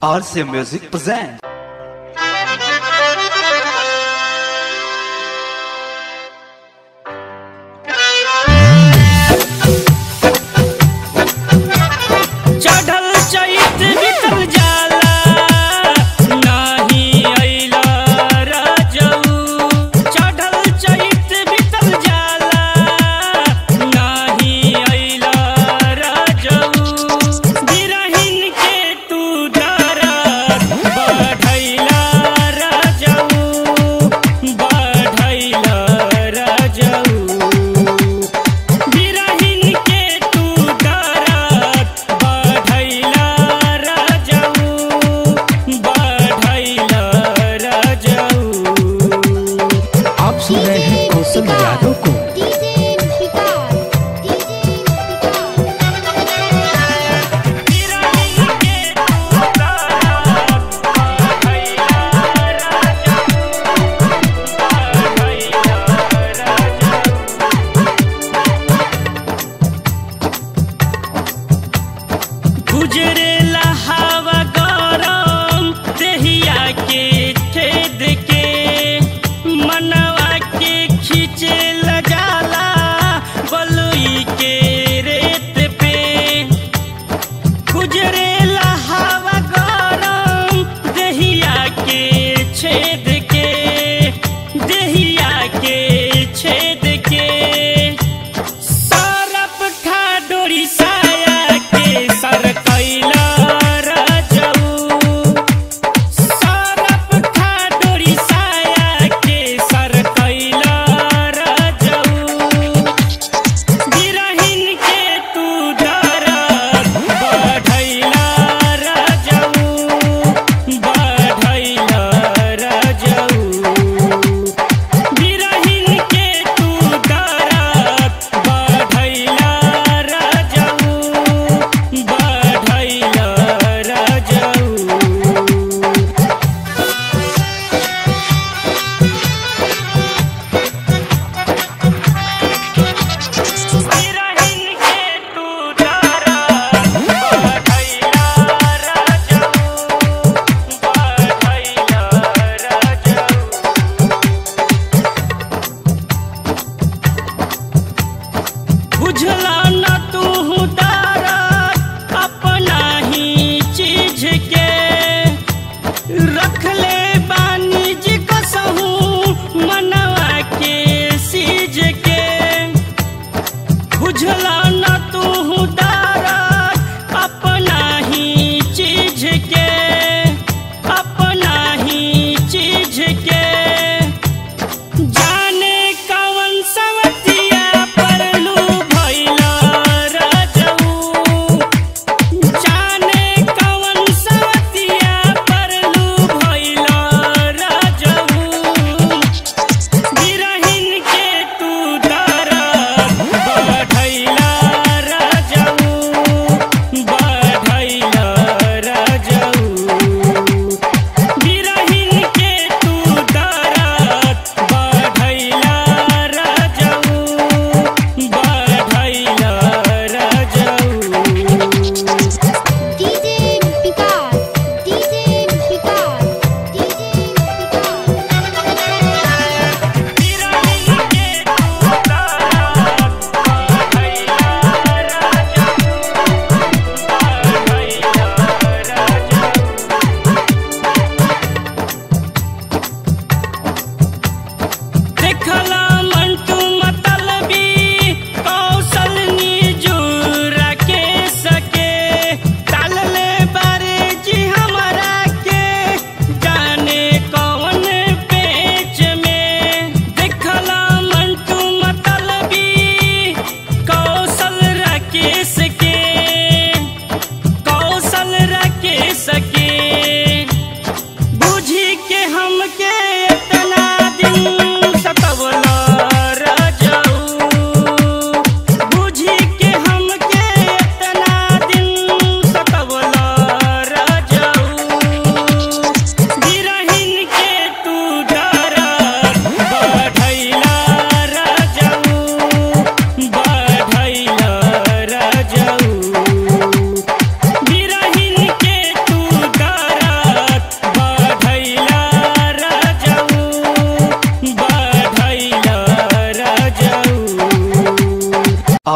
RC Music presents. चढ़ल चैत बितल जाला नाही अइला राजऊ चढ़ल चैत बितल जाला नाही अइला राजऊ बिरहिन के तू डरत बढ़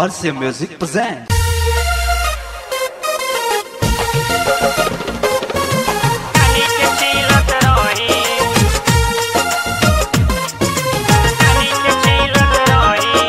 RC Music presents. कानी के चीलत रही कानी के चीलत रही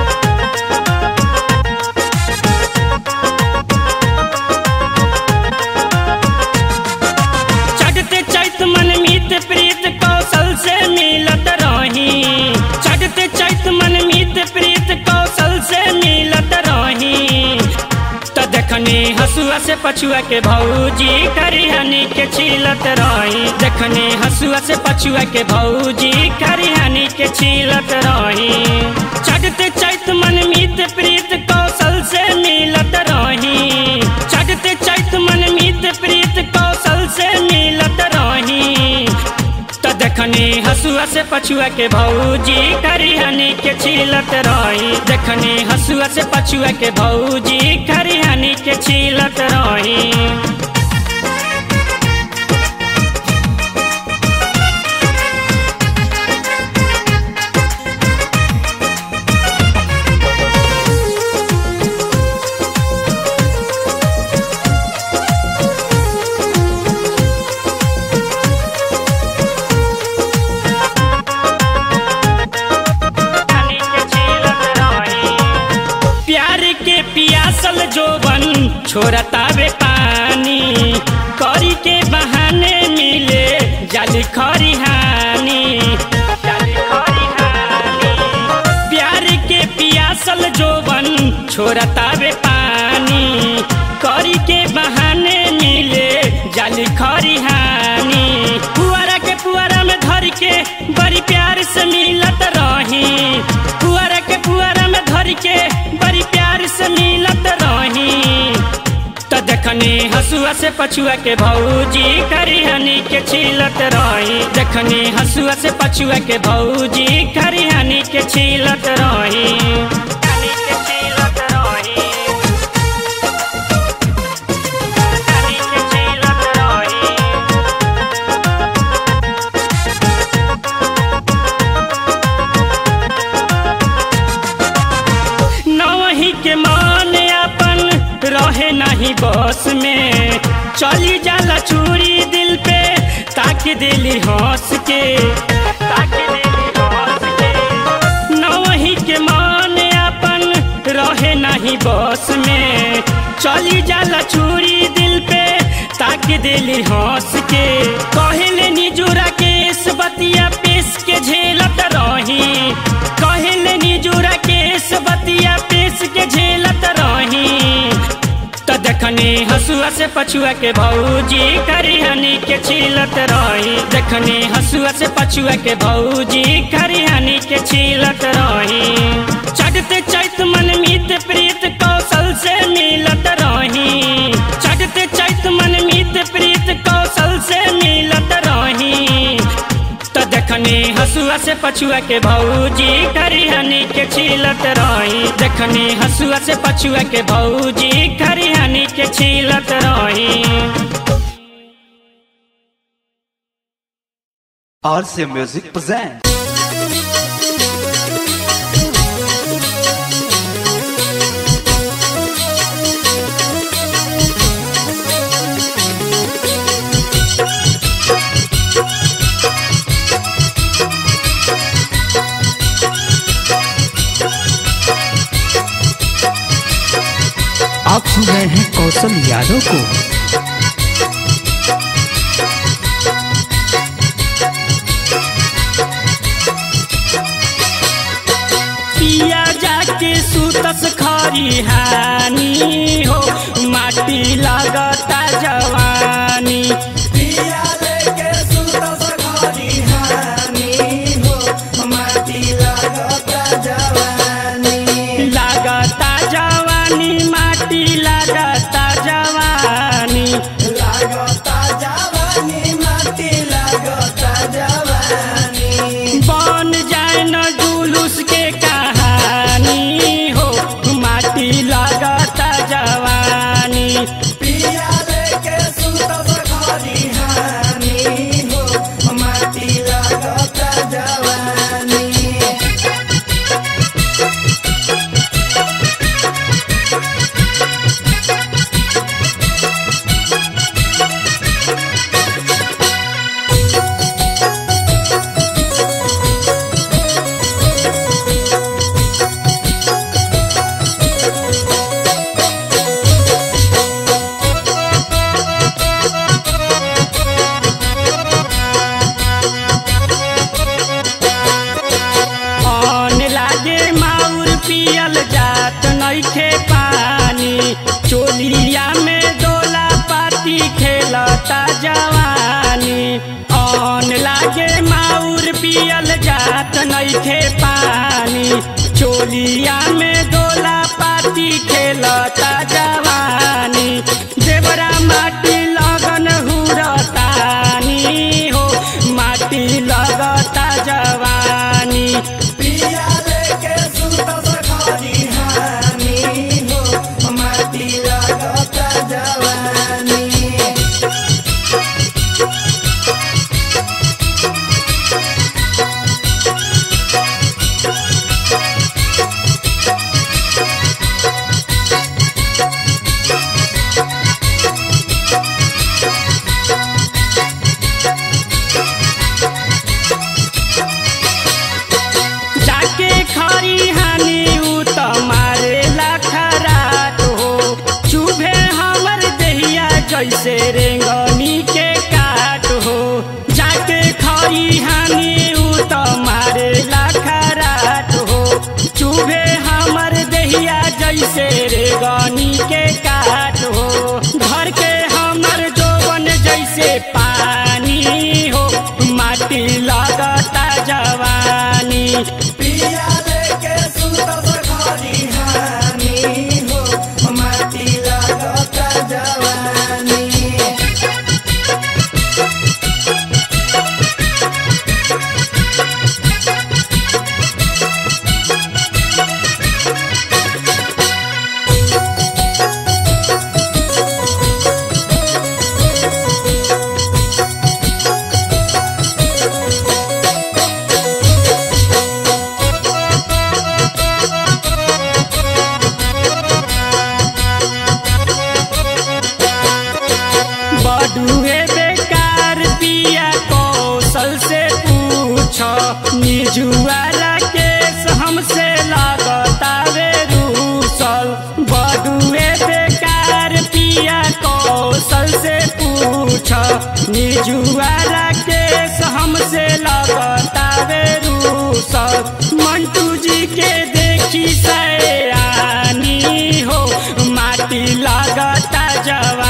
चढ़ते चैत मन मीत प्रीत कौशल से मिलत रही चढ़ते चैत मन मीत प्रीत कौशल से मिलत रही त देखनी हसुआ से पछुआ के भौजी करिहनी के छीलत रही देखनी हसुआ से पछुआ के भौजी करिहनी के छीलत रही चढ़ते चैत मन मीत प्रीत कौशल से मिलत रही चढ़ते चैत मन मीत प्रीत कौशल से मिलत रही त देखनी हसुआ से पछुआ के भौजी करिहनी के छीलत रही देखनी हसुआ से पछुआ के भौजी करिहनी के छीलत रही कानी के छीलत रही प्यार के पियासल जोबन छोड़तावे पानी करी के बहाने मिले जाली खरिहानी जाली खरिहानी प्यार के पियासल जोबन छोड़तावे पानी करी के बहाने मिले जाली खरिहानी पुआरा के पुआरा में धर के बड़ी प्यार से मिलत रही पुआरा के पुआरा में धर के बड़ी प्यार से मिलत रही त देखनी हसुआ से पछुआ के भौजी करिहनी के छीलत रही देखनी हसुआ से पछुआ के भौजी करिहनी के छीलत रही कानी के छीलत रही कानी के छीलत रही नवही के मान अपन रहे नहीं बस में चली जाला चूड़ी दिल पे ताकि दिली हंस के ताकि दिली हंस के नवही के मान अपन रहे नहीं बस में चली जाला चूड़ी दिल पे ताकि दिली हंस के कहले निजुरा के इस बतिया पेश के झेलत रही कहले निजुरा के इस बतिया पेश के झेलत रही त देखनी हसुआ से पछुआ के भौजी करिहनी के छीलत रही देखनी हसुआ से पछुआ के भौजी करिहनी के छीलत रही चढ़ते चैत मन मीत प्रीत कौशल से मिलत रही चढ़ते चैत मन मीत प्रीत कौशल से मिलत रही त देखनी हसुआ से पछुआ के भौजी करिहनी के छीलत रही देखनी हसुआ से पछुआ के भौजी करिहनी के छीलत रही RC Music presents. आप सुन रहे हैं कौशल यादव को पिया जाके सुतस खरिहानी हो माटी लगता जवानी लागता जवानी माटी लागता जवानी नइखे पानी चोलिया में दोला पाती खेलता जवानी देवरा माटी लगन हुरतानी हो माटी लगता जवानी जाके खरी हानि उ त मारेला खराट हो चुभे हमर देहिया जैसे रेंगनी के काट हो जाके खरी हानि उ त मारेला खराट हो चुभे हमर देहिया जैसे रेंगनी के काट हो घर के हमर जोवन जैसे पानी हो माटी लगता जवानी बडुए बेकार पिया कौशल से पूछ निजुआरा केस हमसे लगता वे रूसल बडुए बेकार पिया कौशल से पूछ निजुआरा केस हमसे लगता वे रूसल मंटू जी के देखी सयानी हो माटी लगता जवा